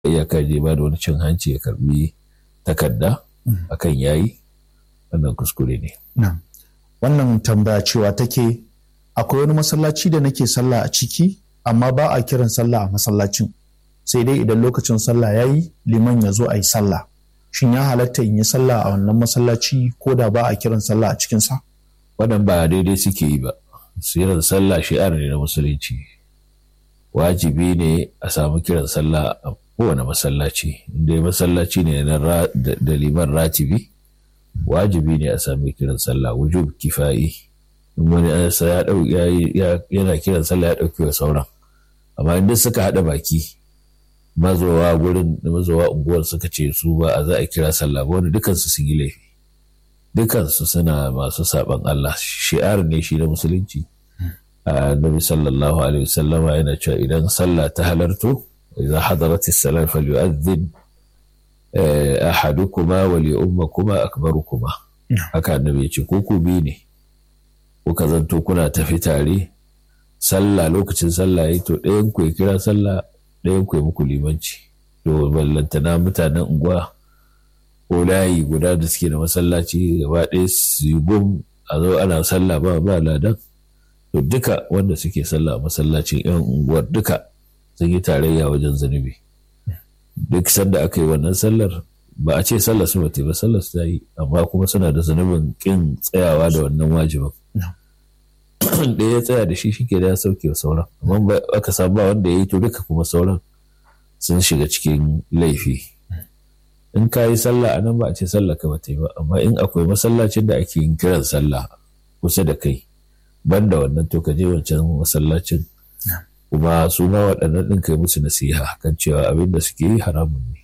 iyaka je ba da wani cin hanci ya karbi takarda akan yayi wannan kuskure ne wannan tambaya cewa take akwai wani masallaci da nake sallah a ciki amma ba a kiran sallah a masallacin sai dai idan lokacin sallah ya yi liman ya zo a yi sallah shin ya halatta in yi sallah a wannan masallaci ko da ba a kiran sallah a cikinsa wannan ba daidai suke yi ba siran sallah shi'ar ne na musulunci wajibi ne a samu kiran sallah a kowane masallaci inda masallaci ne da liman ratibi wajibi ne a sami kiran sallah wujub kifayi in wani ansa ya dau yana kiran sallah ya dauki wa sauran amma inda suka hada baki mazowa gurin da mazowa unguwar suka ce su ba a za a kira sallah ba wani dukansu sun yi laifi dukansu suna masu saban Allah shi'ar ne shi na musulunci annabi sallallahu alaihi wasallama yana cewa idan sallah ta halarto idza hadarat as-salat falyu'adhdhin ahadukuma wa li ummakuma akbarukuma haka annabi ya ce ko ku bi ne kuka zanto kuna tafi tare sallah lokacin sallah yayi to ɗayan ku ya kira sallah ɗayan ku ya muku limanci to ballantana mutanen unguwa ko layi guda da suke da masallaci gaba ɗaya su yi gum a zo ana sallah ba ba ladan to duka wanda suke sallah a masallacin yan unguwar duka sun yi tarayya wajen zunubi duk sanda aka yi wannan sallar ba a ce sallar su bata ba sallar su ta yi amma kuma suna da zunubin kin tsayawa da wannan wajibin da ya tsaya da shi shi ke da ya sauke wa sauran amma aka samu ba wanda ya yi to duka kuma sauran sun shiga cikin laifi in ka yi sallah a nan ba a ce sallah ka bata yi ba amma in akwai masallacin da ake yin kiran sallah kusa da kai banda wannan to ka je wancan masallacin kuma su ma waɗannan ɗin kai musu nasiha kan cewa abin da suke yi haramun ne.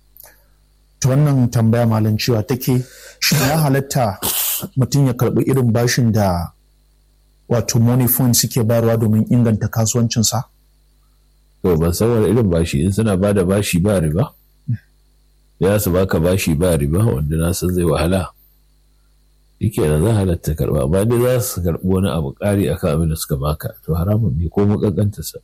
Ta wannan tambaya malam cewa take shi ya halatta mutum ya karɓi irin bashin da wato money fund suke bayarwa domin inganta kasuwancinsa? To ban san wani irin bashi in suna ba da bashi ba riba? Ya su baka bashi ba riba wanda na san zai wahala. yake da za halatta karba amma dai za su karbi wani abu ƙari akan abin da suka baka to haramun ne ko makakanta sa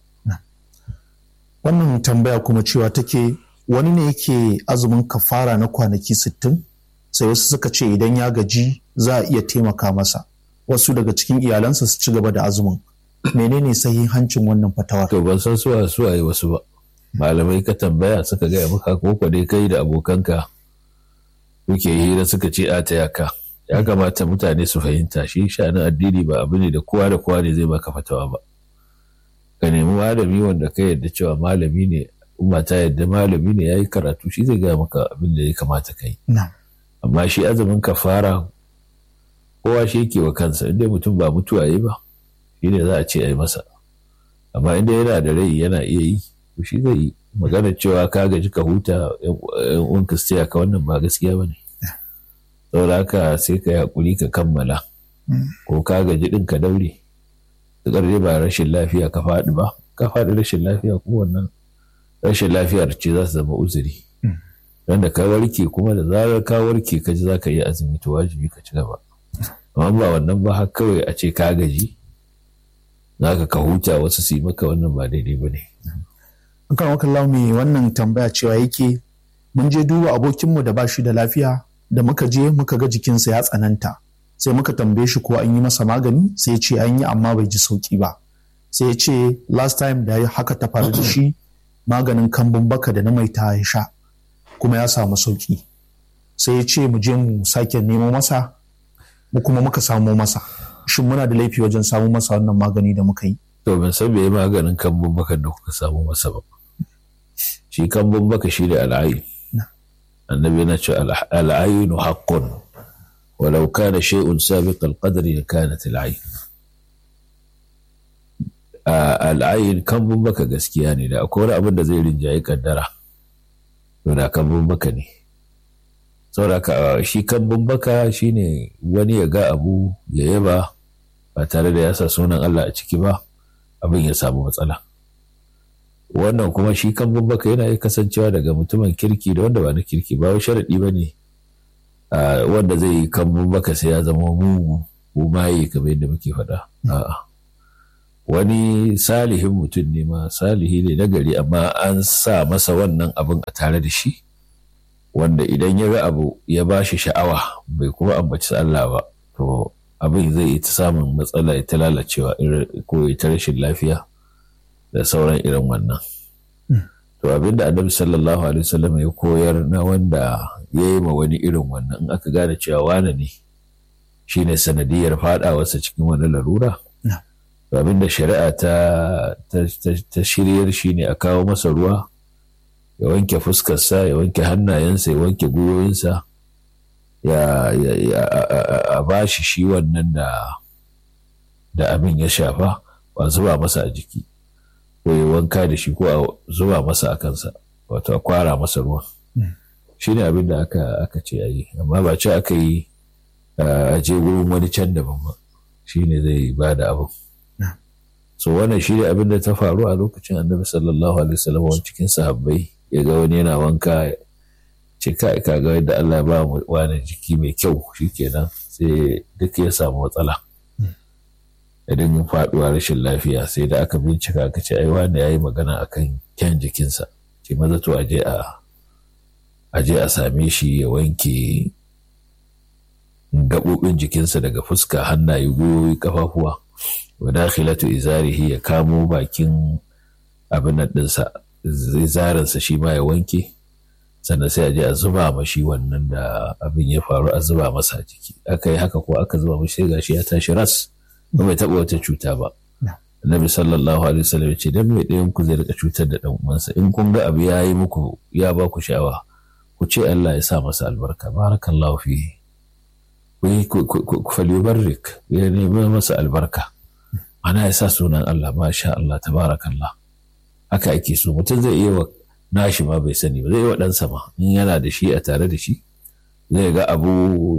wannan tambaya kuma cewa take wani ne yake azumin kafara na kwanaki sittin sai wasu suka ce idan ya gaji za a iya taimaka masa wasu daga cikin iyalansa su ci gaba da azumin menene hancin wannan fatawar to ban san suwa suwa yi wasu ba malamai ka tambaya suka gaya maka ko dai kai da abokanka kuke hira suka ce a taya ka ya kamata mutane su fahimta shi sha'anin addini ba abu ne da kowa da kowa ne zai baka fatawa ba ka nemi malami wanda ka yarda cewa malami ne umma ta yarda malami ne yayi karatu shi zai gaya maka abin da ya kamata ka yi amma shi azumin kafara kowa shi yake wa kansa inda mutum ba mutuwa yi ba shi ne za a ce a yi masa amma inda yana da rai yana iya yi to shi zai yi magana cewa ka gaji ka huta yan uwanka su ka wannan ba gaskiya ba ne saboda haka sai ka yi haƙuri ka kammala ko ka gaji ɗin ka daure da ƙarfi ba rashin lafiya ka faɗi ba ka faɗi rashin lafiya kuma wannan rashin lafiyar ce za su zama uzuri don da ka warke kuma da zarar ka warke ka ji za ka yi azumi to wajibi ka ci gaba amma ba wannan ba har kawai a ce ka gaji za ka ka huta wasu su yi maka wannan ba daidai ba ne. Akan wakan launi wannan tambaya cewa yake mun je duba abokinmu da ba shi da lafiya da muka je muka ga jikinsa ya tsananta sai muka tambaye shi ko an yi masa magani sai ya ce an yi amma bai ji sauki ba sai ya ce last time da haka ta faru da shi maganin kambun baka da na maita ya sha kuma ya samu sauki sai ya ce mu je mu sake nemo masa mu kuma muka samo masa shin muna da laifi wajen samu masa wannan magani da muka yi to ban san me maganin kambun baka da kuka samu masa ba shi kambun baka shi da al'ayi النبي نشأ العين حق ولو كان شيء سابق القدر لكانت العين al'ayin kambun baka gaskiya ne da akwai wani abin da zai rinjaye kaddara to da kambun baka ne saboda shi kambun baka shine wani ya ga abu ya yaba ba tare da ya sa sunan Allah a ciki ba abin ya samu matsala wannan kuma shi kambun baka yana iya kasancewa daga mutumin kirki da wanda ba na kirki ba wai sharaɗi ba ne wanda zai yi kambun baka sai ya zama mugu ko maye kamar yadda muke faɗa a'a wani salihin mutum ne ma salihi ne na gari amma an sa masa wannan abin a tare da shi wanda idan ya ga abu ya ba shi sha'awa bai kuma ambaci Allah ba to abin zai yi ta samun matsala ya ta lalacewa ko ya ta rashin lafiya da sauran irin wannan to abinda annabi sallallahu alaihi wasallam ya koyar na wanda ya yi ma wani irin wannan in aka gane cewa wane ne shine sanadiyar fadawarsa cikin wani larura abin da shari'a ta, ta, shiryar shi ne a kawo masa ruwa ya wanke fuskarsa ya wanke hannayensa ya wanke gwiwoyinsa ya, a ba shi shi wannan da, da abin ya shafa ba zuba masa a jiki ko ya wanka da shi ko a zuba masa a kansa wato a kwara masa ruwa shi ne abin da aka, aka ce a yi amma ba ce aka yi a je wurin wani can daban ba shi ne zai ba da abin so wannan shi ne abin da ta faru a lokacin annabi sallallahu alaihi wasallam wani cikin sahabbai ya ga wani yana wanka ce ka ka ga yadda Allah ba mu wani jiki mai kyau shikenan sai duk ya samu matsala idan yin faduwa rashin lafiya sai da aka bincika aka ce ai wani yayi magana akan kyan jikinsa ce maza to aje a aje a same shi ya wanke gaɓoɓin jikinsa daga fuska hannaye gwiwoyi kafafuwa wa dakhilatu izarihi ya kamo bakin abin nan ɗinsa zaransa shi ma ya wanke sannan sai a je a zuba ma shi wannan da abin ya faru a zuba masa jiki aka yi haka ko aka zuba mashi sai gashi ya tashi ras ba mai taɓa wata cuta ba Annabi sallallahu alaihi wasallam ya ce dan mai ɗayan ku zai rika cutar da ɗan uwansa in kun ga abu ya yi muku ya ba ku sha'awa ku ce Allah ya sa masa albarka barakallahu fihi ku falyubarrik ya nemi masa albarka ana ya sa sunan Allah masha Allah tabarakallah haka ake so mutum zai iya wa nashi ma bai sani ba zai yi wa ɗansa ma in yana da shi a tare da shi zai ga abu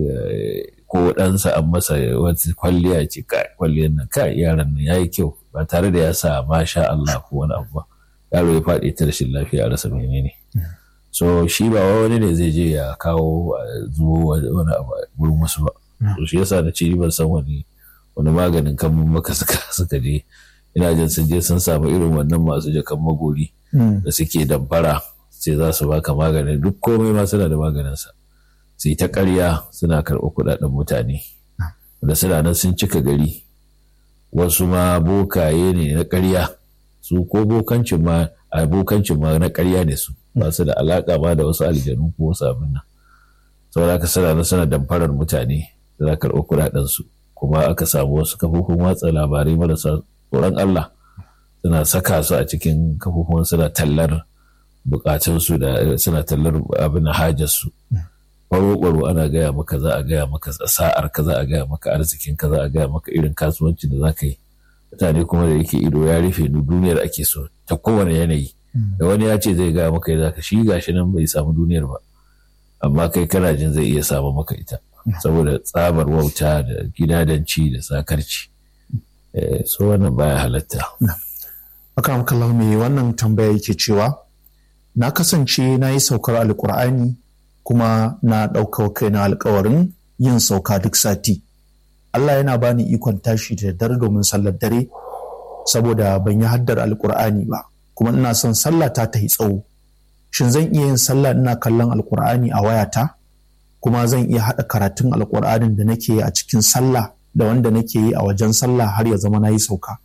ko ɗansa an masa wata kwalliya ce kai kwalliyar nan kai yaran nan yayi kyau ba tare da ya sa masha Allah ko wani abu ba yaro ya faɗi ta rashin lafiya a rasa menene so shi ba wani ne zai je ya kawo zuwa wani abu wurin wasu ba shi yasa na ce ban san wani wani maganin kan maka suka suka je ina jin sun je sun samu irin wannan masu jakan magori da suke damfara sai za su baka maganin duk komai ma suna da maganinsa sai ta karya suna karɓar kuɗaɗen mutane da suna nan sun cika gari wasu ma bokaye ne na karya su ko bokancin ma abokancin ma na karya ne su ba su da alaƙa ma da wasu aljanu ko wasu abin nan saboda haka suna nan suna damfarar mutane suna karɓar kuɗaɗensu kuma aka samu wasu kafofin watsa labarai marasa tsoron Allah suna saka su a cikin kafofin suna tallar bukatunsu da suna tallar abin hajarsu baro ana gaya maka za a gaya maka sa'ar ka za a gaya maka arzikin ka za a gaya maka irin kasuwancin da za ka yi mutane kuma da yake ido ya rufe ni duniyar ake so ta kowane yanayi da wani ya ce zai gaya maka ya ka shi gashi nan bai samu duniyar ba amma kai kana jin zai iya samu maka ita saboda tsabar wauta da gidadanci da sakarci so wannan baya halatta akan kallon me wannan tambaya yake cewa na kasance na yi saukar alkur'ani kuma na ɗaukar kaina alkawarin yin sauka duk sati Allah yana bani ikon tashi da dare domin sallar dare saboda ban yi haddar alkur'ani ba kuma ina son sallah ta ta yi tsawo shin zan iya yin sallah ina kallon alkur'ani a wayata kuma zan iya haɗa karatun alkur'anin da nake yi a cikin sallah da wanda nake yi a wajen sallah har ya zama na yi sauka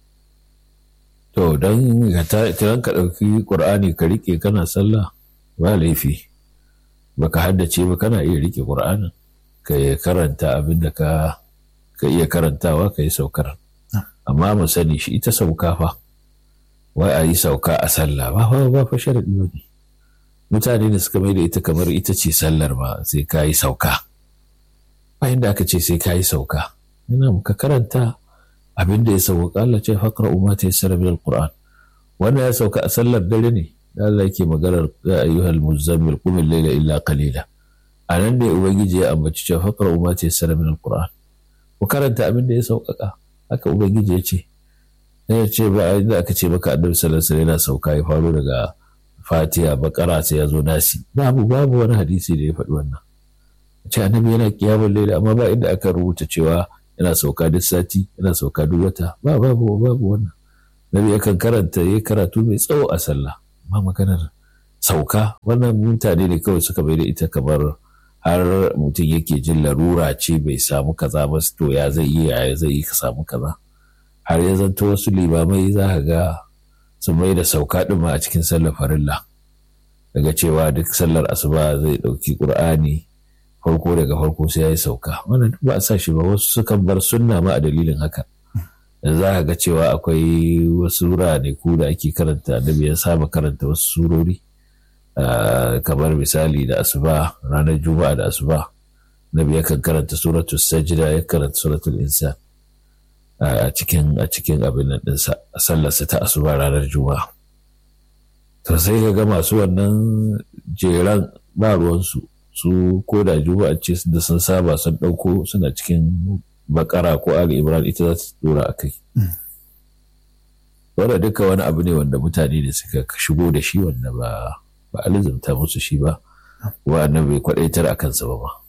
to don ka ɗauki ƙur'ani ka riƙe kana sallah ba laifi baka haddace ba kana iya riƙe ƙur'anin ka karanta abin da ka iya karantawa ka yi saukar amma mu sani shi ita sauka fa wai a yi sauka a sallah ba fa ba fa sharaɗi ba ne mutane da suka mai da ita kamar ita ce sallar ba sai ka yi sauka bayan da aka ce sai ka yi sauka yana ka karanta abin da ya sauka Allah ce faƙra umma ta yassara min alquran wannan ya sauka a sallar dare ne da Allah yake maganar ya ayyuhal muzammil qum al-layla illa qalila anan ne ubangiji ya ambaci cewa faƙra umma ta yassara min alquran ku karanta abin da ya sauƙaƙa haka ubangiji ya ce ya ce ba inda aka ce maka annabi sallallahu alaihi wasallam yana sauka ya faro daga fatiha bakara sai ya zo nasi babu babu wani hadisi da ya faɗi wannan ce annabi yana kiyamun laila amma ba inda aka rubuta cewa yana sauka duk sati yana sauka duk wata ba babu babu wannan nabi yakan karanta ya karatu mai tsawo a sallah ba maganar sauka wannan mutane ne kawai suka bai da ita kamar har mutum yake jin larura ce bai samu kaza ba to ya zai yi ya zai yi ka samu kaza har ya zanto wasu limamai za ka ga su mai da sauka ɗin ma a cikin sallar farilla daga cewa duk sallar asuba zai ɗauki ƙur'ani farko daga farko sai ya yi sauka wannan duk ba a sa shi ba wasu sukan bar sunna ma a dalilin haka da za ka ga cewa akwai wasu ku da ake karanta annabi ya saba karanta wasu surori kamar misali da asuba ranar juma'a da asuba nabi yakan karanta suratul sajda ya karanta suratul insan a cikin a cikin abin nan ɗinsa a sallarsa ta asuba ranar juma'a to sai ka ga masu wannan jeran ba ruwansu su ko da juma'a ce da sun saba sun ɗauko suna cikin bakara ko ali imran ita za su dora a kai wanda duka wani abu ne wanda mutane da suka shigo da shi wanda ba ba a lizumta musu shi ba wa annabi bai kwadaitar a kansa ba ma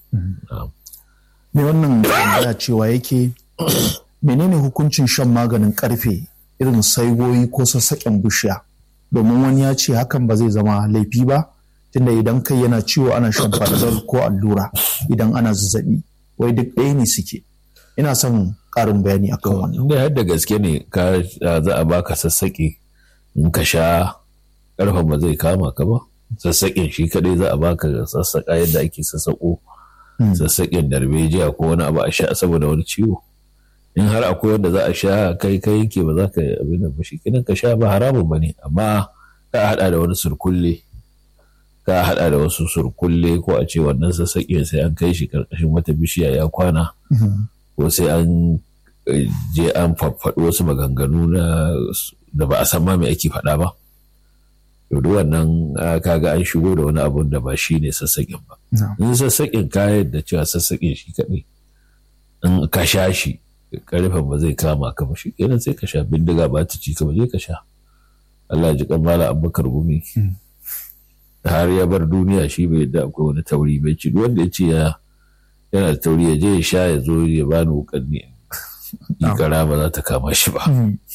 me wannan tambaya cewa yake menene hukuncin shan maganin karfe irin saigoyi ko sassaƙen bishiya domin wani ya ce hakan ba zai zama laifi ba tunda idan kai yana ciwo ana shan fadar ko allura idan ana zazzabi wai duk ɗaya ne suke ina son ƙarin bayani akan wannan inda har da gaske ne ka za a baka sassaƙe in ka sha ƙarfen ba zai kama ka ba sassaƙin shi kaɗai za a baka sassaƙa yadda ake sassaƙo sassaƙin darbejiya ko wani abu a sha saboda wani ciwo in har akwai wanda za a sha kai kai yake ba za ka abin da ba shi kinan ka sha ba haramun ba ne amma ka haɗa da wani surkulle ka haɗa da wasu surkulle ko a ce wannan sassaƙin sai an kai shi ƙarƙashin wata bishiya ya kwana ko sai an je an faɗi wasu maganganu da ba a san ma me ake faɗa ba duk wannan kaga an shigo da wani abun da ba shi ne sassaƙin ba in sassaƙin kayan da cewa sassaƙin shi kaɗai in ka sha shi karfin ba zai kama ka ba shi kenan sai ka sha bindiga ba ta ci ka ba je ka sha Allah ji kan mala abubakar gumi har ya bar duniya shi bai da akwai wani tauri bai ci wanda ya ce ya yana da tauri ya je ya sha ya zo ya bani wukan ne ikara ba za ta kama shi ba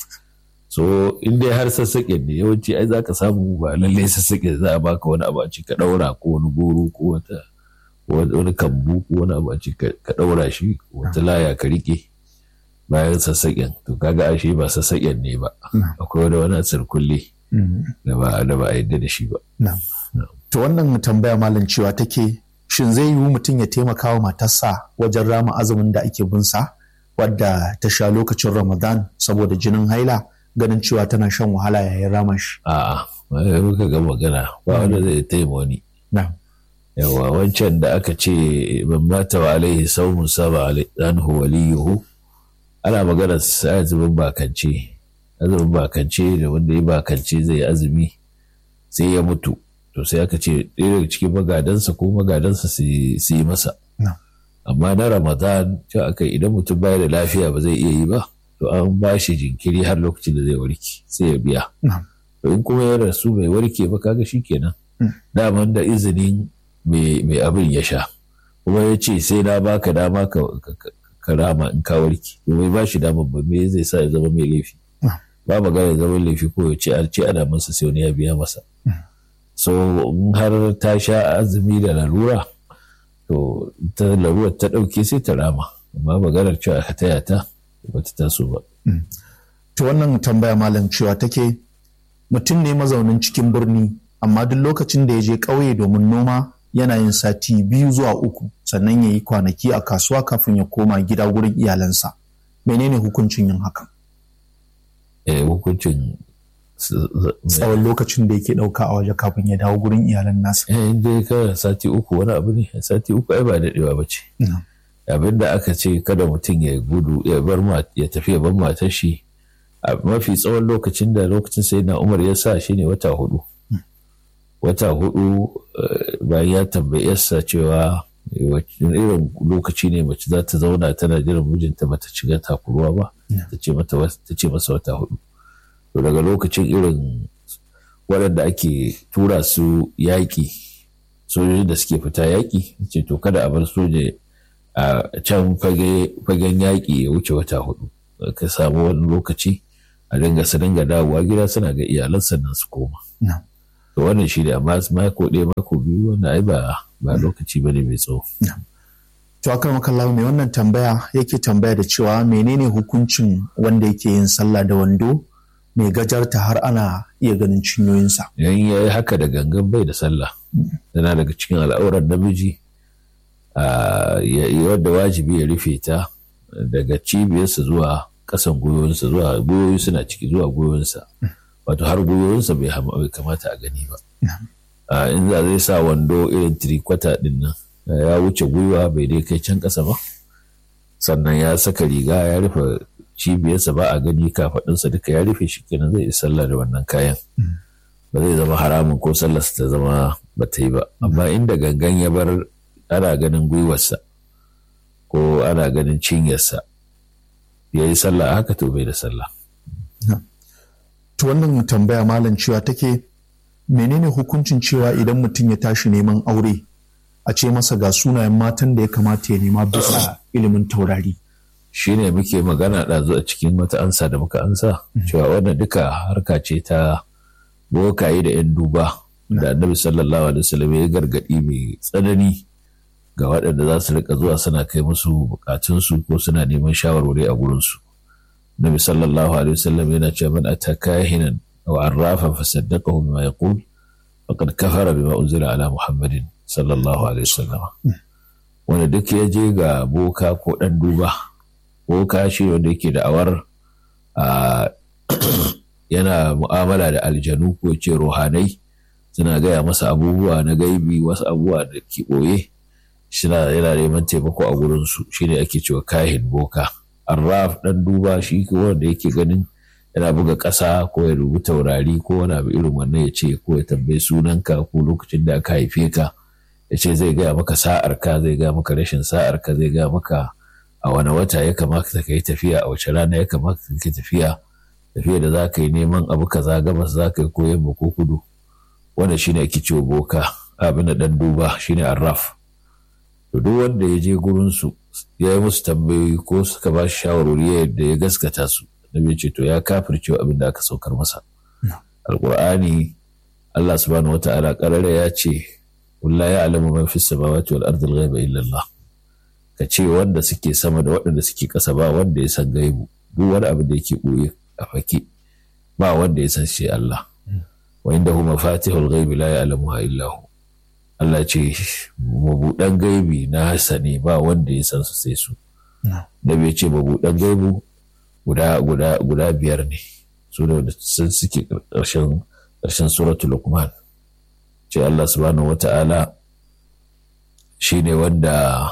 so in dai har sassaƙin ne yawanci ai za ka samu ba lallai sassaƙin za a baka wani abu a ci ka ɗaura ko wani goro ko wata wani kambu ko wani abu a ci ka ɗaura shi wata laya ka riƙe bayan sassaƙin to kaga ashe ba sassaƙin ne ba akwai wani wani sirkulle da ba da ba a yadda da shi ba to wannan tambaya malam cewa take shin zai yiwu mutum ya taimaka wa matarsa wajen rama azumin da ake bin sa wadda ta sha lokacin ramadan saboda jinin haila ganin cewa tana shan wahala yayin rama shi a'a ba muka ga magana ba wanda zai taimaka wani yawa wancan da aka ce ban mata wa alaihi saumun saba anhu waliyuhu ana magana azumin bakance azumin bakance da wanda ya bakance zai azumi sai ya mutu to sai aka ce ɗaya daga cikin magadansa ko magadansa su yi masa amma na ramadan cewa aka idan mutum baya da lafiya ba zai iya yi ba to an ba shi jinkiri har lokacin da zai warke sai ya biya to in kuma ya rasu bai warke ba kaga shi kenan daman da izinin mai abin ya sha kuma ya ce sai na baka dama ka karama in ka warke domin ba shi damar ba me zai sa ya zama mai laifi ba magana ya zama laifi ko ya ce an ce ana masa sai wani ya biya masa so in har ta sha azumi da larura to ta larura ta ɗauke sai ta rama amma maganar cewa ka taya ta ba ta taso ba. to wannan tambaya malam cewa take mutum ne mazaunin cikin birni amma duk lokacin da ya je ƙauye domin noma yana yin sati biyu zuwa uku sannan ya yi kwanaki a kasuwa kafin ya koma gida wurin iyalansa menene hukuncin yin hakan eh hukuncin tsawon lokacin da yake ɗauka a waje kafin ya dawo gurin iyalan nasa eh inda ka sati uku wani abu ne sati uku ai ba daɗewa ba ce abin da aka ce kada mutum ya gudu ya bar ya tafi ya bar matar shi a mafi tsawon lokacin da lokacin sai na umar ya sa shi ne wata hudu wata hudu bayan ya tambayi yarsa cewa irin lokaci ne mace za ta zauna tana jiran mijinta bata shiga takuruwa ba ta ce masa wata hudu to daga lokacin irin waɗanda ake tura su yaƙi sojojin da suke fita yaƙi ce to kada a bar soja a can fagen yaƙi ya wuce wata hudu ka samu wani lokaci a dinga su dinga dawowa gida suna ga iyalan sannan su koma to wannan shi ne amma mako ɗaya mako biyu wannan ai ba ba lokaci bane mai tsawo to akar makallawa mai wannan tambaya yake tambaya da cewa menene hukuncin wanda yake yin sallah da wando mai gajarta har ana iya ganin cinyoyinsa yan ya yi haka da gangan bai da sallah yana daga cikin al'auran namiji wadda wajibi ya rufe ta daga cibiyarsa zuwa ƙasan gwiwoyinsa zuwa gwiwoyi suna ciki zuwa gwiwoyinsa wato har gwiwoyinsa bai kamata a gani ba in za zai sa wando irin tirikwata din nan ya wuce gwiwa bai dai kai can ƙasa ba sannan ya saka riga ya rufe cibiyarsa ba a gani kafaɗinsa duka ya rufe shi kenan zai yi sallah da wannan kayan ba zai zama haramun ko sallarsa ta zama ba ta yi ba amma inda gangan ya bar ana ganin gwiwarsa ko ana ganin cinyarsa ya yi sallah haka to bai da sallah to wannan tambaya malam cewa take menene hukuncin cewa idan mutum ya tashi neman aure a ce masa ga sunayen matan da ya kamata ya nema bisa ilimin taurari shi ne muke magana ɗazu a cikin wata ansa da muka ansa cewa wannan duka harka ce ta bokaye da 'yan duba da annabi sallallahu alaihi wasallam ya gargaɗi mai tsanani ga waɗanda za su rika zuwa suna kai musu bukatunsu ko suna neman shawarwari a gurinsu nabi sallallahu alaihi wasallam yana cewa man ataka hinan aw arrafan fasaddaqahu bima yaqul faqad kafara bima unzila ala muhammadin sallallahu alaihi wasallam wanda duk ya je ga boka ko ɗan duba boka shi wanda yake da awar yana mu'amala da aljanu ko ce ruhanai suna gaya masa abubuwa na gaibi wasu abubuwa da ke ɓoye suna yana neman taimako a gurinsu shi ne ake cewa kahin boka arraf ɗan duba shi wanda yake ganin yana buga ƙasa ko ya rubuta taurari ko wani abu irin wannan ya ce ko ya tambayi sunanka ko lokacin da aka haife ka ya ce zai gaya maka sa'ar ka zai gaya maka rashin sa'ar ka zai gaya maka a wani wata ya kamata ka yi tafiya a wace rana ya kamata ka yi tafiya tafiya da za ka yi neman abu kaza gabas za ka yi ko yamma ko kudu wanda shine ake cewa boka abin da dan duba shine arraf to duk wanda ya je gurin su ya yi musu tambayoyi ko suka ba shi shawarwari yadda ya gaskata su nabi ce to ya kafirce abin da aka saukar masa alqur'ani Allah subhanahu wata'ala karara ya ce la ya'lamu man fis samawati wal ardi al-ghaiba illa Allah ka ce wanda suke sama da waɗanda suke ƙasa ba wanda ya san gaibu duk wani abu da yake ɓoye a fake ba wanda ya san shi Allah wa inda hu mafatihul ghaibi la ya'lamuha illa hu Allah ce mabuɗan gaibi na hasane ba wanda ya san su sai su da bai ce mabuɗan gaibu guda guda guda biyar ne su da sun suke ƙarshen ƙarshen suratul luqman ce Allah subhanahu wata'ala shine wanda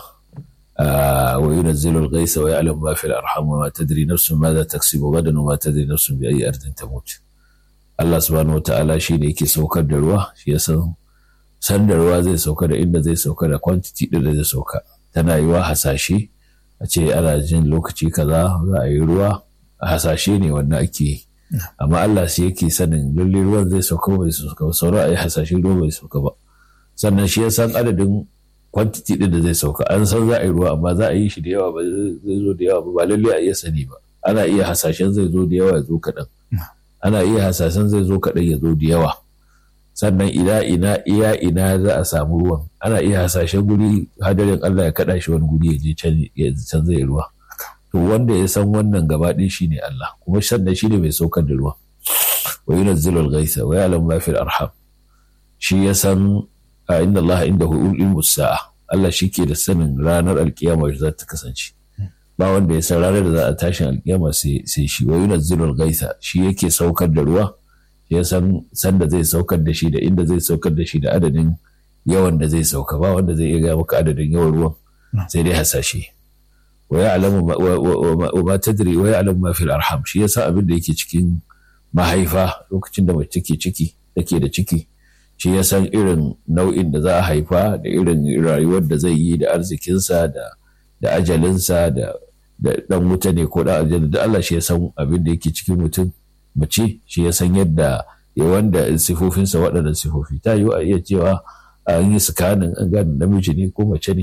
وينزل الغيث ويعلم ما في الأرحام وما تدري نفس ماذا تكسب غدا وما تدري نفس بأي أرض تموت Allah subhanahu wata'ala shi ne yake saukar da ruwa shi ya san san da ruwa zai sauka da inda zai sauka da quantity din da zai sauka tana yiwa hasashe a ce ana jin lokaci kaza za a yi ruwa a hasashe ne wannan ake yi amma Allah shi yake sanin lalle ruwan zai sauka bai sauka ba sauran a yi hasashe ruwa bai sauka ba sannan shi ya san adadin kwantiti ɗin da zai sauka an san za a yi ruwa amma za a yi shi da yawa ba zai zo da yawa ba ba lalle a iya sani ba ana iya hasashen zai zo da yawa ya zo kaɗan ana iya hasashen zai zo kaɗan ya zo da yawa sannan ina ina iya ina za a samu ruwan ana iya hasashen guri hadarin Allah ya kaɗa shi wani guri ya je can zai ruwa to wanda ya san wannan gaba ɗin shi ne Allah kuma sannan shi ne mai saukar da ruwa wa yunazzilu al-ghaitha wa ya'lamu ma fil arham shi ya san a inda Allah inda ilmu sa'a Allah shi ke da sanin ranar alkiyama za ta kasance ba wanda ya san ranar da za a tashin alkiyama sai shi wa yunazzilul gaisa shi yake saukar da ruwa ya san sanda zai saukar da shi da inda zai saukar da shi da adadin yawan da zai sauka ba wanda zai iya ga maka adadin yawan ruwan sai dai hasashe wa ya'lamu wa ma tadri wa ya'lamu ma fil arham shi yasa abin da yake cikin mahaifa lokacin da mace take ciki take da ciki shi ya san irin nau'in da za a haifa da irin rayuwar da zai yi da arzikinsa da da ajalinsa da da dan wuta ne ko da aljanna da Allah shi ya san abin da yake cikin mutum mace shi ya san yadda ya wanda sifofinsa waɗannan sifofi ta yi a iya cewa an yi sikanin an gane namiji ne ko mace ne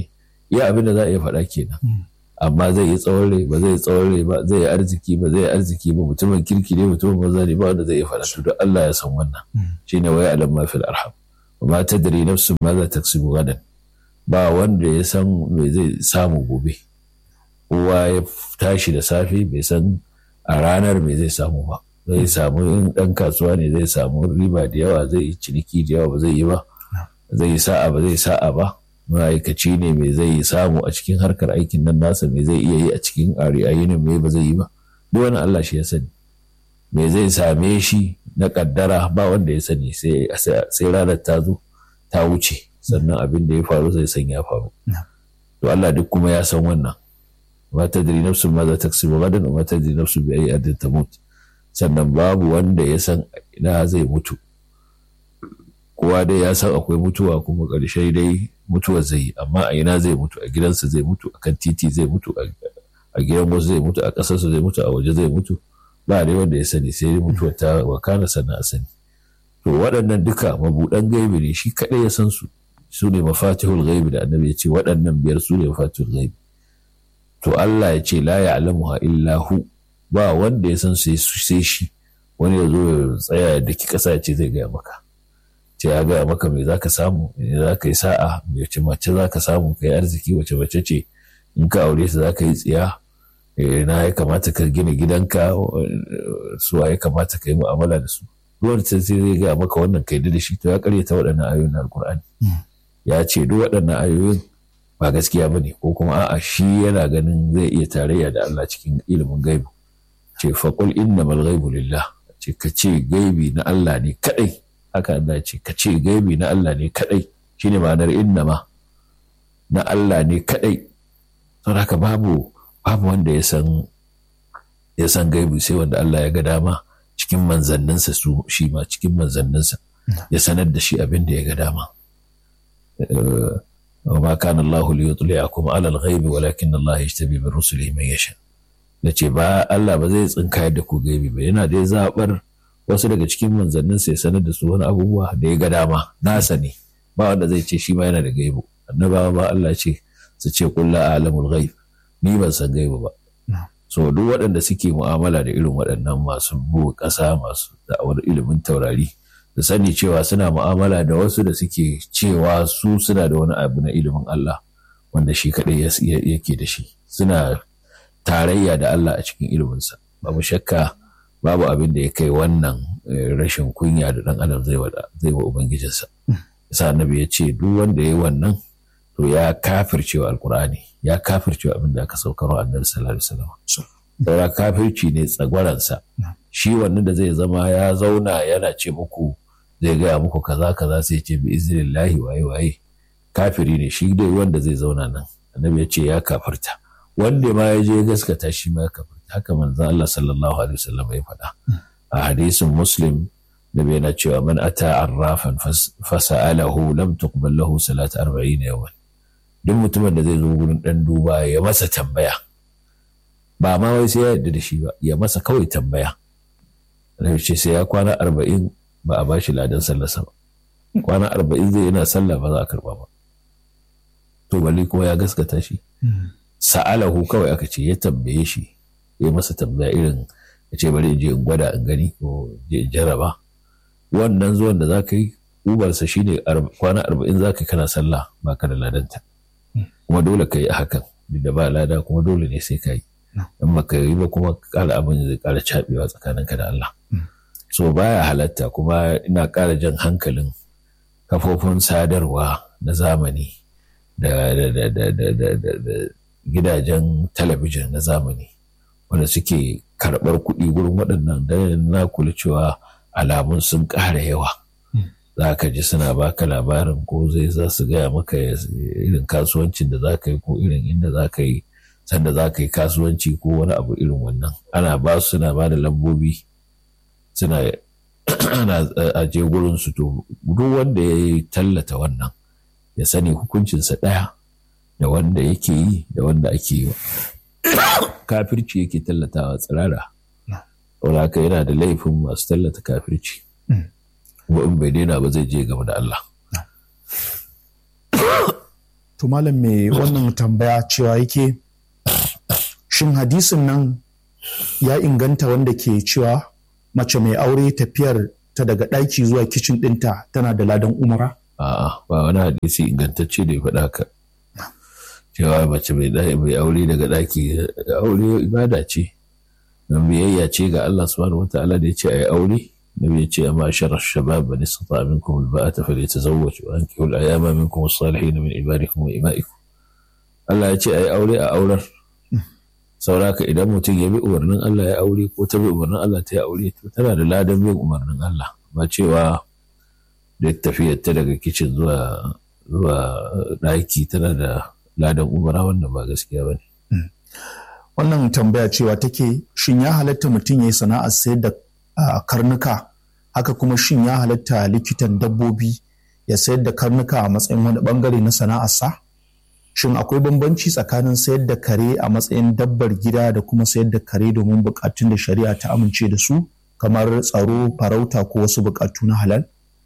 iya abin da za a iya faɗa kenan amma zai yi tsawon rai ba zai yi tsawon rai ba zai yi arziki ba zai yi arziki ba mutumin kirki ne mutumin banza ne ba wanda zai iya faɗa to don Allah ya san wannan shine waya alam ma fil arham wa ma tadri nafsun ma za taksibu gadan ba wanda ya san me zai samu gobe kowa ya tashi da safe bai san a ranar me zai samu ba zai samu in ɗan kasuwa ne zai samu riba da yawa zai yi ciniki da yawa ba zai yi ba zai yi sa'a ba zai sa'a ba ma'aikaci ne mai zai samu a cikin harkar aikin nan nasa me zai iya yi a cikin ayinin me ba zai yi ba duk wani Allah shi ya sani me zai same shi na kaddara ba wanda ya sani sai ranar ta zo ta wuce sannan abin da ya faru zai san ya faru to Allah duk kuma ya san wannan ma tadri nafsun ma za ta kasibu gadan ma tadri nafsun bi ayi adin tamut sannan babu wanda ya san ina zai mutu kowa dai ya san akwai mutuwa kuma ƙarshe dai mutuwa zai yi amma a ina zai mutu a gidansa zai mutu a kan titi zai mutu a gidan wasu zai mutu a ƙasarsa zai mutu a waje zai mutu ba dai wanda ya sani sai dai mutuwa ta wakana sannan a sani to waɗannan duka mabuɗan gaibi ne shi kaɗai ya san su su ne mafatihul gaibi da annabi ya ce waɗannan biyar su ne mafatihul gaibi to Allah ya ce la ya'lamuha illa hu ba wanda ya san sai shi wani ya zo ya tsaya da ki ƙasa ya ce zai gaya maka ce ya gaya maka me za ka samu me za ka yi sa'a wace mace za ka samu ka yi arziki wace mace ce in ka aure ta za ka yi tsiya na ya kamata ka gina gidanka su ya kamata ka yi mu'amala da su ruwan ta sai zai gaya maka wannan ka yi da shi to ya karyata waɗannan ayoyin alkur'ani ya ce duk waɗannan ayoyin ba gaskiya ba ne ko kuma a'a shi yana ganin zai iya tarayya da Allah cikin ilimin gaibu ce faƙul innamal ghaibu lillah ce ka ce gaibi na Allah ne kaɗai haka Allah ce ka ce gaibi na Allah ne kadai shine ma'anar innama na Allah ne kadai don haka babu babu wanda ya san ya san gaibi sai wanda Allah ya ga dama cikin manzanninsa su shi ma cikin manzanninsa ya sanar da shi abin da ya ga dama وما كان الله ليطلعكم على الغيب ولكن الله يجتبي من رسله من يشاء nace ba Allah ba zai tsinkayar da ku gaibi ba yana dai zabar wasu daga cikin manzannin sai sanar da su wani abubuwa da ya ga dama nasa ne ba wanda zai ce shi ma yana da gaibu annabawa ba Allah ce su ce qul la a'lamul ghaib ni ban san gaibu ba so duk waɗanda suke mu'amala da irin waɗannan masu buga ƙasa masu da'awar ilimin taurari da sani cewa suna mu'amala da wasu da suke cewa su suna da wani abu na ilimin Allah wanda shi kaɗai yake da shi suna tarayya da Allah a cikin iliminsa babu shakka babu abin da ya kai wannan rashin kunya da ɗan adam zai zai wa ubangijinsa sa annabi ya ce duk wanda ya yi wannan to ya kafircewa alkur'ani ya kafircewa abin da aka saukarwa annabi sallallahu alaihi wasallam saura kafirci ne tsagwaransa shi wannan da zai zama ya zauna yana ce muku zai gaya muku kaza kaza sai ce bi iznillahi waye waye kafiri ne shi dai wanda zai zauna nan annabi ya ce ya kafirta wanda ma ya je gaskata shi ma ya kafirta haka manzon Allah sallallahu alaihi wasallam ya faɗa a hadisin muslim da bai na cewa man ata arrafan fasa'alahu lam tuqbal lahu salat 40 yawan duk mutumin da zai zo gurin dan duba ya masa tambaya ba ma wai sai ya yarda da shi ba ya masa kawai tambaya da ce sai ya kwana arba'in ba a bashi ladan sallarsa ba kwana arba'in zai yana sallah ba za a karba ba to bali kuma ya gaskata shi sa'alahu kawai aka ce ya tambaye shi ya masa tambaya irin ya ce bari in je in gwada in gani ko je in jaraba wannan zuwan da za ka yi ubarsa shine kwana arba'in za ka kana sallah ba ka da ladanta kuma dole ka yi a hakan duk da ba lada kuma dole ne sai ka yi in baka yi ba kuma kala abin zai kara cabewa tsakaninka da Allah so baya halatta kuma ina kara jan hankalin kafofin sadarwa na zamani da gidajen talabijin na zamani wanda suke karɓar kuɗi gurin waɗannan da na kula cewa alamun sun ƙara yawa za ka ji suna baka labarin ko zai za su gaya maka irin kasuwancin da za ka yi ko irin inda za ka yi sanda za ka yi kasuwanci ko wani abu irin wannan ana ba su suna ba da lambobi suna ana aje gurin su to duk wanda ya yi tallata wannan ya sani hukuncinsa ɗaya da wanda yake yi da wanda ake yi kafirci yake tallatawa tsirara saboda haka yana da laifin masu tallata kafirci kuma in bai daina ba zai je gaba da Allah to malam mai wannan tambaya cewa yake shin hadisin nan ya inganta wanda ke cewa mace mai aure tafiyar ta daga ɗaki zuwa kicin ɗinta tana da ladan umara? A'a ba wani hadisi ingantacce da ya faɗa haka. Cewa mace mai aure daga ɗaki aure ibada ce. Don biyayya ce ga Allah subhanahu wata'ala da ya ce a yi aure. Nabi ya ce amma sharar shabab ba nisa ta minkum alba'ata fa litazawwaj wa ankihu al-ayama minkum as-salihin min ibadikum wa ima'ikum. Allah ya ce a yi aure a aurar. sauraka idan mutum ya bi umarnin Allah ya aure ko ta bi umarnin Allah ta yi aure to tana da ladan bin umarnin Allah ba cewa da tafiyar ta daga kicin zuwa zuwa ɗaki tana da ladan umara wannan ba gaskiya ba ne. Wannan tambaya cewa take shin ya halatta mutum ya yi sana'ar sayar da karnuka haka kuma shin ya halatta likitan dabbobi ya sayar da karnuka a matsayin wani bangare na sana'arsa? shin akwai bambanci tsakanin sayar da kare a matsayin dabbar gida da kuma sayar da kare domin bukatun da shari'a ta amince da su kamar tsaro farauta ko wasu bukatu na halal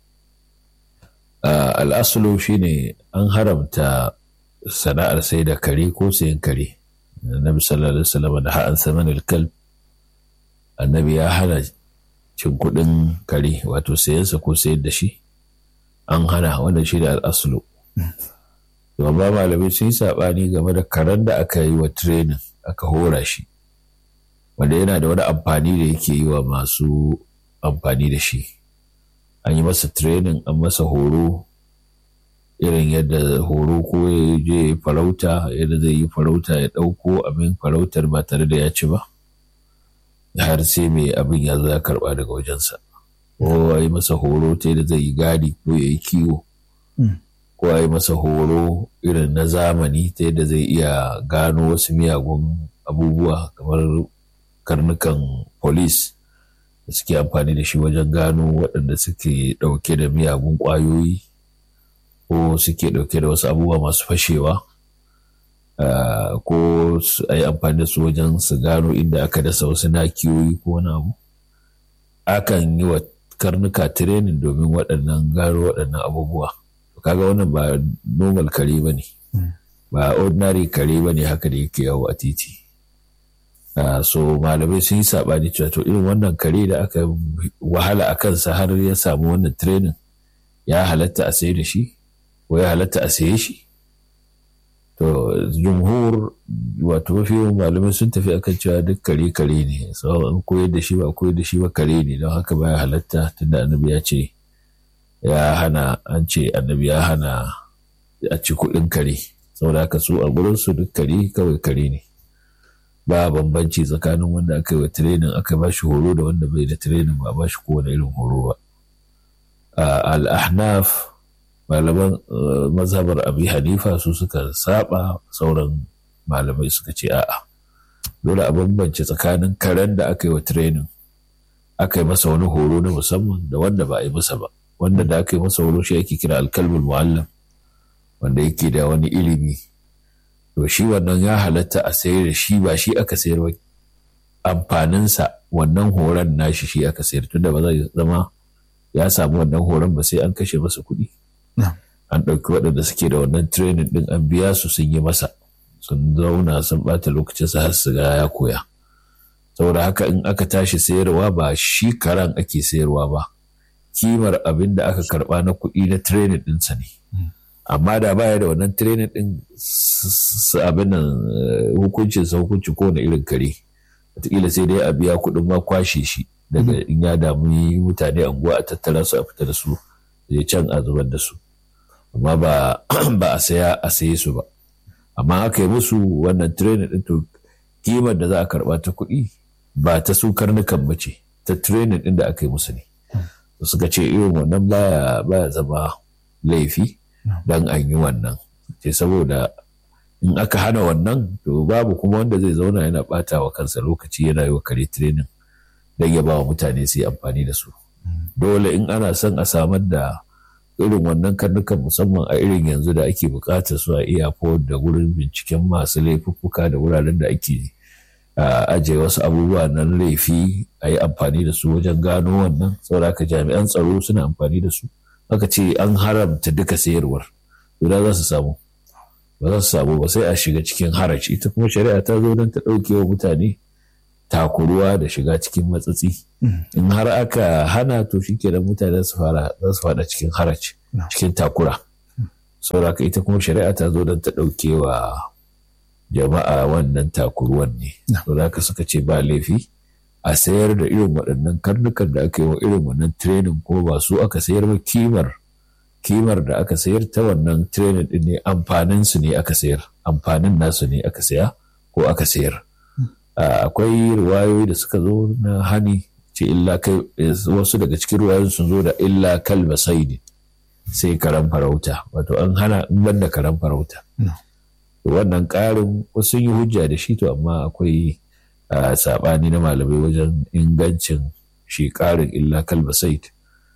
al'asulu shine an haramta sana'ar sai da kare ko sayan kare annabi sallallahu alaihi wasallam da ha'an saman kalb annabi ya hana cin kuɗin kare wato sayansa ko sayar da shi an hana wannan shi da al'asulu ba malamai sun yi saɓani game da karen da aka yi wa training aka hora shi wanda yana da wani amfani da yake yi wa masu amfani da shi an yi masa training an masa horo irin yadda horo ko ya je farauta yadda zai yi farauta ya ɗauko abin farautar ba tare da ya ci ba har sai mai abin ya zo ya karɓa daga wajensa ko a yi masa horo ta yadda zai yi gadi ko ya yi kiwo ko a yi masa horo irin na zamani ta yadda zai iya gano wasu miyagun abubuwa kamar karnukan polis da suke amfani da shi wajen gano waɗanda suke ɗauke da miyagun ƙwayoyi ko suke ɗauke da wasu abubuwa masu fashewa ko a yi amfani da su wajen su gano inda aka dasa wasu nakiyoyi ko wani abu akan yi wa karnuka tirenin domin waɗannan gano waɗannan abubuwa kaga wannan ba normal kare ba ne ba ordinary kare ba ne haka da yake yawo a titi so malamai sun yi saɓani cewa to irin wannan kare da aka wahala a kansa har ya samu wannan training ya halatta a saye da shi ko ya halatta a saye shi to jumhur wato mafi yawan malamai sun tafi akan cewa duk kare kare ne so an koyar da shi ba koyar da shi ba kare ne don haka baya halatta tunda annabi ya ce ya hana an ce annabi ya hana a ci kuɗin kare saboda haka su a gurin su duk kare kawai kare ne ba bambanci tsakanin wanda aka yi wa tirenin aka ba shi horo da wanda bai da tirenin ba ba shi kowane irin horo ba al-ahnaf malaman mazhabar abi hanifa su suka saba sauran malamai suka ce a'a dole a bambance tsakanin karen da aka yi wa tirenin aka yi masa wani horo na musamman da wanda ba a yi masa ba wanda da aka yi masa horo shi ake kira alkalmul muallam wanda yake da wani ilimi to shi wannan ya halatta a sayar da shi ba shi aka sayar ba amfaninsa wannan horon nashi shi aka sayar tunda ba zai zama ya samu wannan horon ba sai an kashe masa kuɗi an ɗauki waɗanda suke da wannan training ɗin an biya su sun yi masa sun zauna sun ɓata lokacinsa har su ga ya koya saboda haka in aka tashi sayarwa ba shi karan ake sayarwa ba kimar abin da aka karba na kuɗi na training ɗinsa ne amma da baya da wannan training ɗin abin nan hukuncin sa hukunci ko na irin kare wataƙila sai dai a biya kuɗin ma kwashe shi daga in ya damu mutane anguwa a tattara su a fita da su zai can a zubar da su amma ba a saya a saye su ba amma aka yi musu wannan training ɗin to kimar da za a karba ta kuɗi ba ta su karnukan ba ce ta training ɗin da aka yi musu ne suka ce irin wannan baya baya zama laifi dan an yi wannan ce saboda in aka hana wannan to babu kuma wanda zai zauna yana bata wa kansa lokaci yana yi wa kare training don ya ba wa mutane su yi amfani da su dole in ana son a samar da irin wannan karnukan musamman a irin yanzu da ake bukatar su a iya da wurin binciken masu laifuffuka da wuraren da ake ajiye wasu abubuwa na laifi a yi amfani da su wajen gano wannan saboda jami'an tsaro suna amfani da su aka ce an haramta duka sayarwar guda za su samu ba za su samu ba sai a shiga cikin haraci ita kuma shari'a ta zo don ta ɗauke wa mutane takuruwa da shiga cikin matsatsi in har aka hana to shi kenan mutane su fara za su fada cikin haraci cikin takura saboda ita kuma shari'a ta zo don ta ɗauke wa jama'a wannan takuruwan ne saboda haka suka ce ba laifi a sayar da irin waɗannan karnukan da aka yi wa irin wannan training ko ba su aka sayar ba kimar kimar da aka sayar ta wannan training din ne amfanin su ne aka sayar amfanin nasu ne aka saya ko aka sayar akwai riwayoyi da suka zo na hani ce illa kai wasu daga cikin riwayoyin sun zo da illa kalba saidi sai karan farauta wato an hana in banda karan farauta wannan ƙarin wasu yi hujja da shi to amma akwai saɓani na malamai wajen ingancin shi ƙarin illa kalba said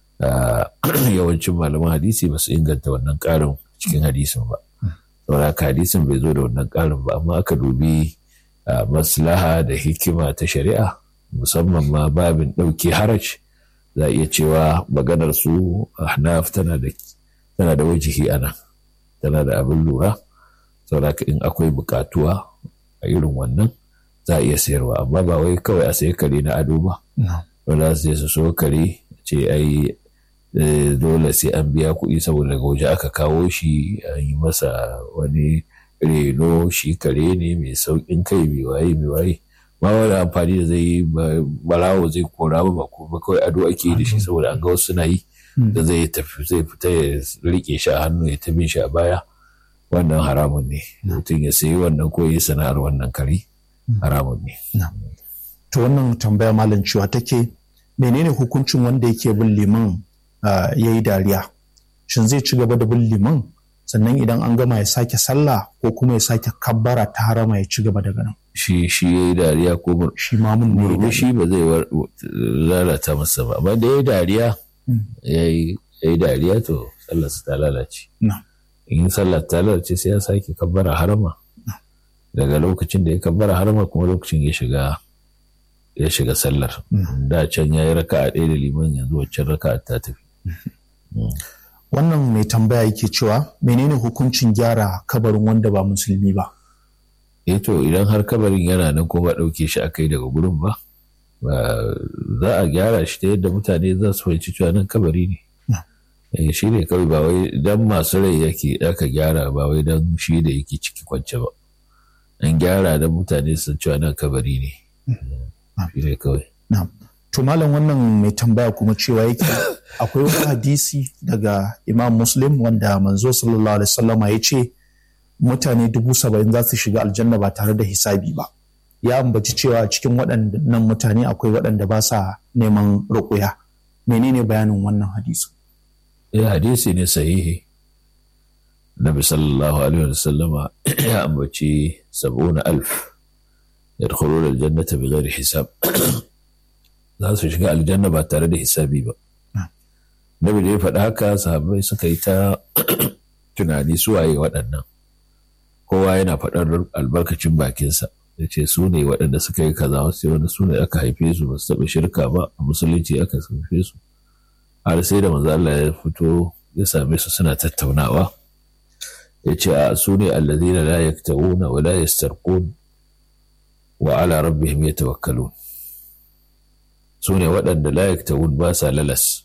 yawancin malaman hadisi ba su inganta wannan ƙarin cikin hadisin ba saboda hadisin bai zo da wannan ƙarin ba amma aka dubi maslaha da hikima ta shari'a musamman ma babin ɗauke haraj za a iya cewa maganar su ahnaf tana da tana da wajihi ana tana da abin lura saboda in akwai bukatuwa a irin wannan za a iya sayarwa amma ba wai kawai a sayi kare na ado ba wanda su su so kare ce ai dole sai an biya kuɗi saboda daga waje aka kawo shi an yi masa wani reno shi kare ne mai sauƙin kai mai waye mai waye ma wani amfani da zai yi barawo zai kora ba kuma kawai ado ake da shi saboda an ga wasu suna yi da zai tafi zai fita ya rike shi a hannu ya ta bin shi a baya wannan haramun ne mutum ya sayi wannan ko ya sana'ar wannan kare haramun ne. To wannan tambaya malam cewa take menene hukuncin wanda yake bin liman ya yi dariya? Shin zai ci gaba da bin liman sannan idan an gama ya sake sallah ko kuma ya sake kabbara ta harama ya ci gaba daga nan? Shi shi ya yi dariya ko shi mamun ne shi ba zai lalata masa ba amma da ya yi dariya ya yi dariya to sallarsa ta lalace. In sallar ta lalace sai ya sake kabbara harama. daga lokacin da ya kabbara harama kuma lokacin ya shiga ya shiga sallar da can ya yi raka a ɗaya da liman yanzu waccan raka ta tafi wannan mai tambaya yake cewa menene hukuncin gyara kabarin wanda ba musulmi ba eh to idan har kabarin yana nan ko ba ɗauke shi a kai daga gurin ba za a gyara shi ta yadda mutane za su fahimci cewa nan kabari ne shi ne kawai ba wai dan masu rai yake aka gyara ba wai dan shi da yake ciki kwance ba an gyara da mutane sun cewa nan kabari ne shi ne kawai to malam wannan mai tambaya kuma cewa yake akwai wani hadisi daga imam muslim wanda manzo sallallahu alaihi wasallama ya ce mutane dubu saba'in za su shiga aljanna ba tare da hisabi ba ya ambaci cewa cikin waɗannan mutane akwai waɗanda ba sa neman ruƙuya menene bayanin wannan hadisi ya hadisi ne sahihi Nabi sallallahu alaihi wasallama ya ambaci sab'una alf yadkhuluna aljannata bighairi hisab za su shiga aljanna ba tare da hisabi ba Nabi da ya faɗi haka sahabbai suka yi ta tunani su waye waɗannan kowa yana faɗar albarkacin bakinsa ya ce su ne waɗanda suka yi kaza wasu wanda su ne aka haife su ba su taɓa shirka ba a musulunci aka haife su har sai da manzo Allah ya fito ya same su suna tattaunawa ya ce a su ne allazina la yaktawuna wa la yastarqun wa ala rabbihim yatawakkalun su ne waɗanda la yaktawun ba sa lalas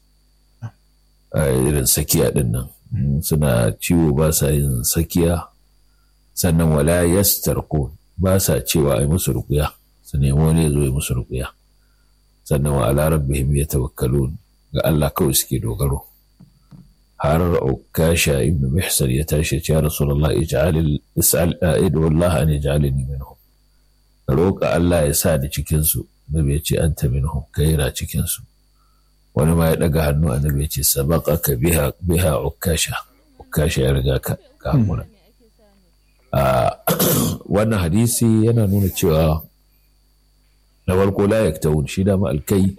a irin sakiya ɗin nan suna ciwo ba sa yin sakiya sannan wala yastarqun ba sa cewa ai musu rukuya su nemi wani ya zo ya musu rukuya sannan wa ala rabbihim yatawakkalun ga Allah kawai suke dogaro har ukasha ibn mihsan ya tashi ya rasulullah ij'al is'al a'id wallah an yaj'alni minhum roƙa Allah ya sa ni cikin su nabi ya ce anta minhum kai ra cikin su wani ma ya daga hannu annabi ya ce sabaqaka biha biha ukasha ukasha ya riga ka ka hakura wannan hadisi yana nuna cewa na farko la yaktawun shi da ma alkai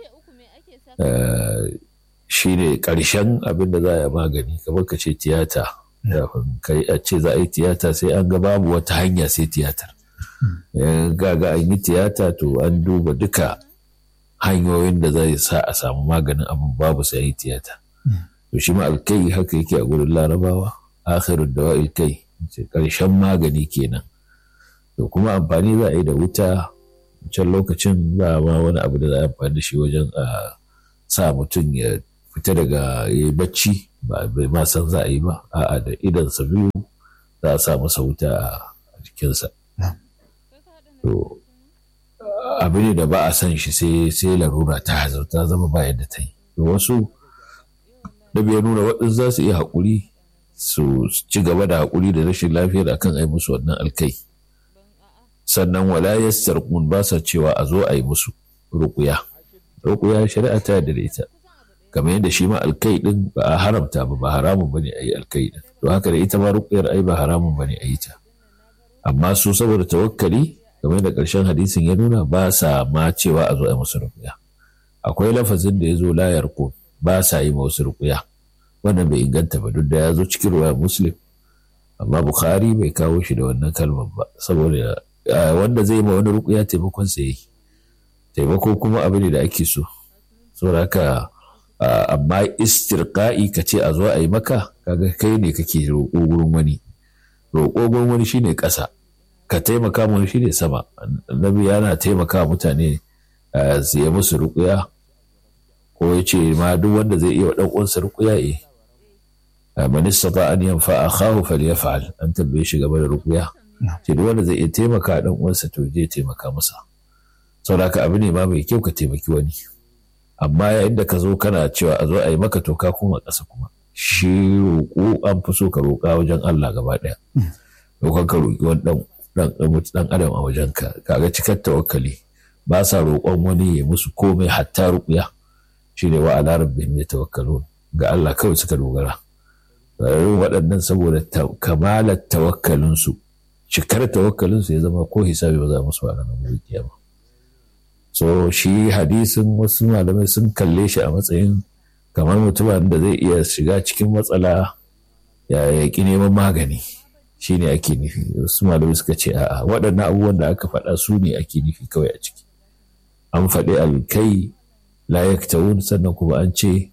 shi ne ƙarshen abin da za a magani kamar ka ce tiyata kai a ce za a yi tiyata sai an ga babu wata hanya sai tiyatar ga ga an yi tiyata to an duba duka hanyoyin da zai sa a samu maganin abin babu sai yi tiyata to shi ma alkai haka yake a gurin larabawa akhirud dawa kai ƙarshen magani kenan to kuma amfani za a yi da wuta can lokacin ba ma wani abu da za a amfani da shi wajen a sa mutum ya fita daga ya bacci ba bai ma san za a yi ba a'a da idansa biyu za a sa masa wuta a jikinsa to abu ne da ba a san shi sai sai larura ta ta zama ba yadda ta yi to wasu da bai nuna waɗansu za su iya haƙuri su ci gaba da haƙuri da rashin lafiyar akan ai musu wannan alkai sannan wala yastarqun ba sa cewa a zo a yi musu ruƙuya ruƙuya shari'a ta yarda da ita kamar yadda shi ma alkai din ba a haramta ba ba haramun bane a yi alkai din to haka da ita ma ruƙuyar ai ba haramun bane a yi ta amma su saboda tawakkali kamar da ƙarshen hadisin ya nuna ba sa ma cewa a zo a yi musu ruƙuya akwai lafazin da ya zo la yarqun ba sa yi wasu ruƙuya wannan bai inganta ba duk da ya zo cikin ruwa muslim amma bukhari bai kawo shi da wannan kalmar ba saboda wanda zai ma wani ruƙuya taimakon sa yi taimako kuma abu ne da ake so saboda haka amma istirqa'i ka ce a zo a yi maka kaga kai ne kake roƙo gurin wani roƙo gurin wani shine ƙasa ka taimaka mu shine sama annabi yana taimaka mutane su yi musu ruƙuya ko ya ce ma duk wanda zai iya ɗan uwansa ruƙuya eh man istata an yanfa akhahu falyaf'al an tambaye shi gaba da ruƙuya ce duk wanda zai iya taimaka ɗan uwansa to je taimaka masa saboda haka abu ne ma mai kyau ka taimaki wani amma yayin da ka zo kana cewa a zo a yi maka to ka koma ƙasa kuma shi roƙo an fi so ka roƙa wajen Allah gaba ɗaya roƙon ka roƙi wani ɗan adam a wajen ka kaga cikar tawakkali ba sa roƙon wani ya musu komai hatta ruƙuya shi ne wa ala rabbihim yatawakkalun ga Allah kawai suka dogara waɗannan saboda kamalar tawakkalinsu cikar tawakkalinsu ya zama ko hisabi ba za musu a ranar gobe kiyama so shi hadisin wasu malamai sun kalle shi a matsayin kamar mutumin da zai iya shiga cikin matsala ya yaƙi neman magani shi ne ake nufi wasu malamai suka ce a'a waɗannan abubuwan da aka faɗa su ne ake nufi kawai a ciki an faɗi alkai la yaktawun sannan kuma an ce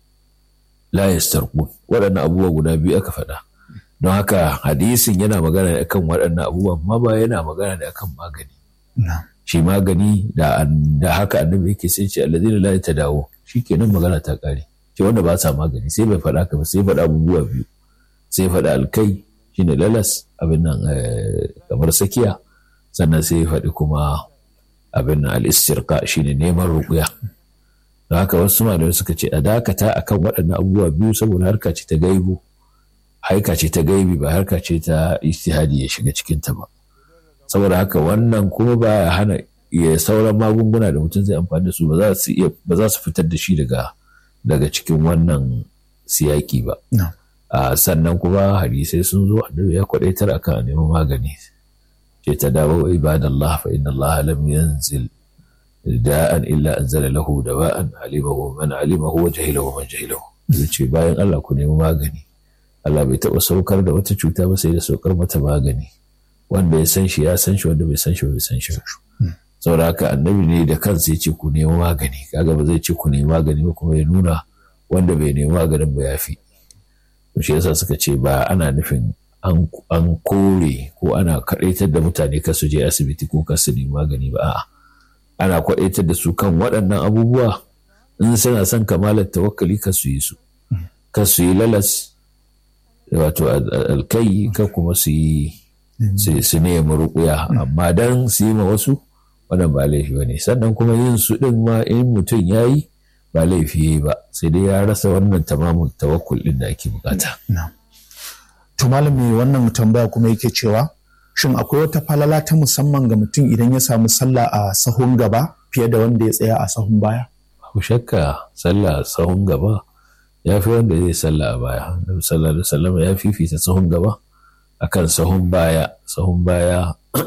la yastarqun waɗannan abubuwa guda biyu aka faɗa don haka hadisin yana magana ne akan waɗannan abubuwan ma ba yana magana ne akan magani shi magani da haka annabi yake sai ce alladhina la yatadawu shikenan magana ta kare ce wanda ba sa magani sai bai faɗa ka ba sai faɗa abubuwa biyu sai faɗa alkai shine lalas abin nan kamar sakiya sannan sai faɗi kuma abin nan al-istirqa shine neman ruqya don haka wasu malamai suka ce a dakata akan waɗannan abubuwa biyu saboda harka ce ta gaibu harka ce ta gaibi ba harka ce ta ijtihadi ya shiga cikin ta ba saboda haka wannan kuma ba ya hana ya sauran magunguna da mutum zai amfani da su ba za su iya ba za su fitar da shi daga daga cikin wannan siyaki ba sannan kuma hadisai sun zo annabi ya kwadaitar akan neman magani ce ta dawo ibadallah fa inna Allah lam yanzil da'an illa anzala lahu dawa'an alimahu man alimahu wa jahilahu man jahilahu ce bayan Allah ku nemi magani Allah bai taɓa saukar da wata cuta ba sai da saukar mata magani wanda ya san shi ya san shi wanda bai san shi bai san shi saboda haka annabi ne da kansa ya ce ku nemi magani kaga ba zai ce ku nemi magani ba kuma ya nuna wanda bai nemi maganin ba ya fi to shi yasa suka ce ba ana nufin an kore ko ana kaɗaitar da mutane ka su je asibiti ko ka su nemi magani ba a'a ana kwaɗaitar da su kan waɗannan abubuwa in suna son kamalar tawakkali ka su yi su ka su yi lalas wato alkai ka kuma su yi su nemi rukuya amma dan su yi ma wasu wannan ba laifi ba ne sannan kuma yin su ɗin ma in mutum ya yi ba laifi ba sai dai ya rasa wannan tamamin tawakkul ɗin da ake bukata. To malami wannan tambaya kuma yake cewa shin akwai wata falala ta musamman ga mutum idan ya samu sallah a sahun gaba fiye da wanda ya tsaya a sahun baya? Ku shakka sallah a sahun gaba ya fi wanda zai sallah a baya. Nabi sallallahu alaihi wasallam ya fifita sahun gaba akan sahun baya. Sahun baya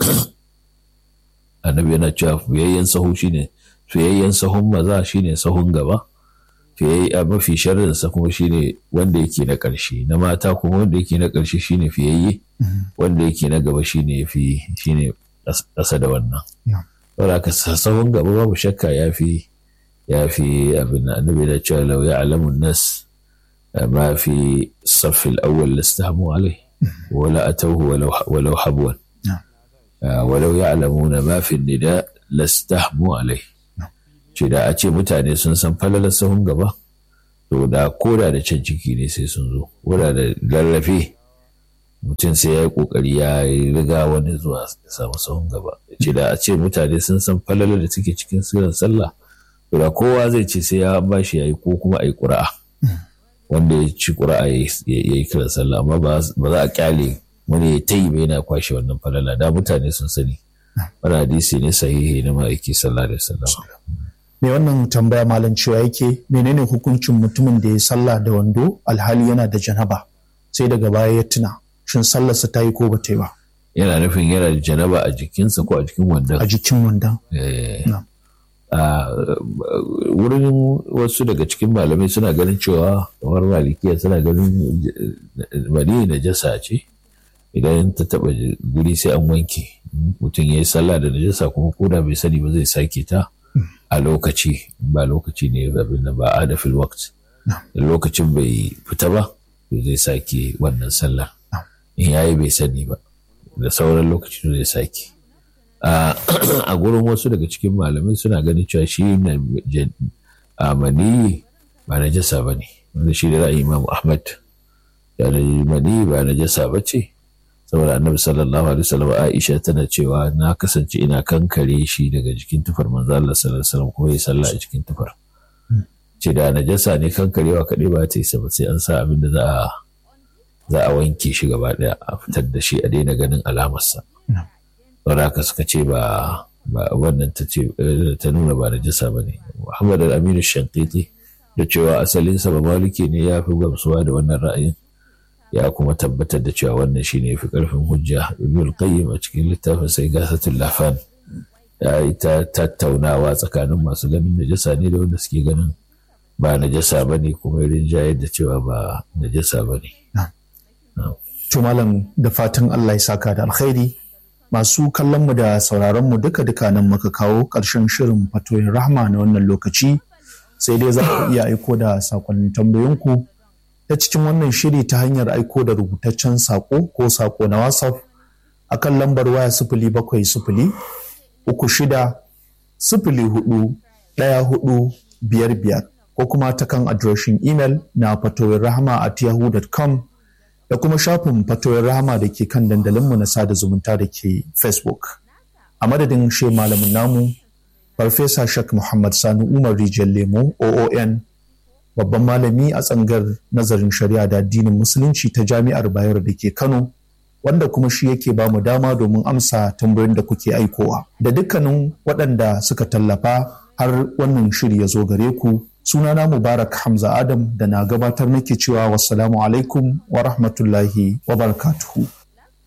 annabi yana cewa fiyayyen sahu shine fiyayyen sahun maza shine sahun gaba. fiyayye mafi sharrinsa kuma shine wanda yake na ƙarshe na mata kuma wanda yake na ƙarshe shine fiyayye wanda yake na gaba shine fi shine ƙasa da wannan saboda ka sahun gaba babu shakka ya fi ya fi abin da annabi da cewa lau ya alamun nas ma fi saffil awwal lastahamu alai wala atawhu walau habwan walau ya'lamuna ma fi nida lastahmu alai ce da a ce mutane sun san falalar sahun gaba to da koda da can ciki ne sai sun zo koda da lallafe mutum sai ya yi kokari ya riga wani zuwa samu sahun gaba ce da a ce mutane sun san falalar da suke cikin siran sallah to da kowa zai ce sai ya bashi yayi ko kuma ayi ƙura'a wanda ya ci ƙura'a ya yi kiran sallah amma ba za a kyale wani ya tayi ba yana kwashe wannan falala da mutane sun sani wani hadisi ne sahihi na ma'aiki sallallahu alaihi wasallam me wannan tambaya malam cewa yake menene hukuncin mutumin da ya sallah da wando alhali yana da janaba sai daga baya ya tuna shin sallarsa ta yi ko ba ta yi ba yana nufin yana da janaba a jikinsa ko a jikin wandon a jikin wandon a wurin wasu daga cikin malamai suna ganin cewa kamar malikiya suna ganin mani najasa ce idan ta taba guri sai an wanke mutum ya yi sallah da najasa kuma koda bai sani ba zai sake ta a lokaci ba lokaci ne abin da ba a da fil waqt lokacin bai fita ba to zai sake wannan sallar in yayi bai sani ba da sauran lokaci to zai sake a gurin wasu daga cikin malamai suna ganin cewa shi a maniyi ba na jasa ba ne wanda shi da ra'ayi imam ahmad da maniyi ba na jasa ba ce saboda annabi sallallahu alaihi wasallam aisha tana cewa na kasance ina kankare shi daga jikin tufar manzo Allah sallallahu alaihi wasallam kuma ya sallah a cikin tufar ce da najasa ne kankarewa kaɗai ba ta yi ba sai an sa abin da za a za a wanke shi gaba ɗaya a fitar da shi a daina ganin alamarsa saboda haka suka ce ba ba wannan ta ce ta nuna ba najasa ba ne Muhammad al-Aminu Shankiti da cewa asalinsa ba maliki ne ya fi gamsuwa da wannan ra'ayin ya kuma tabbatar da cewa wannan shine fi karfin hujja ibn qayyim a cikin littafin sai gasatul lafan ya yi ta tattaunawa tsakanin masu ganin najasa ne da wanda suke ganin ba najasa ba ne kuma rinjayar da cewa ba najasa ba ne. To malam da fatan Allah ya saka da alkhairi masu kallon mu da sauraron mu duka duka nan muka kawo ƙarshen shirin fatoyin rahma na wannan lokaci sai dai za ku iya aiko da sakonnin tambayoyinku ta cikin wannan shiri ta hanyar aiko da rubutaccen sako ko sako na whatsapp akan lambar waya sifili bakwai sifili uku shida sifili hudu ɗaya hudu biyar biyar ko kuma ta kan adireshin imel na fatoyin rahama at yahoo.com da kuma shafin fatoyin rahama da ke kan dandalinmu na sada zumunta da ke facebook a madadin she malamin namu farfesa shak muhammad sani umar rijiyar lemo oon babban malami a tsangar nazarin shari'a da addinin musulunci ta jami'ar bayero da ke kano wanda kuma shi yake ba mu dama domin amsa tambayoyin da kuke aikowa da dukkanin waɗanda suka tallafa har wannan shiri ya zo gare ku sunana mubarak hamza adam da na gabatar nake cewa wassalamu alaikum wa rahmatullahi wa barakatuhu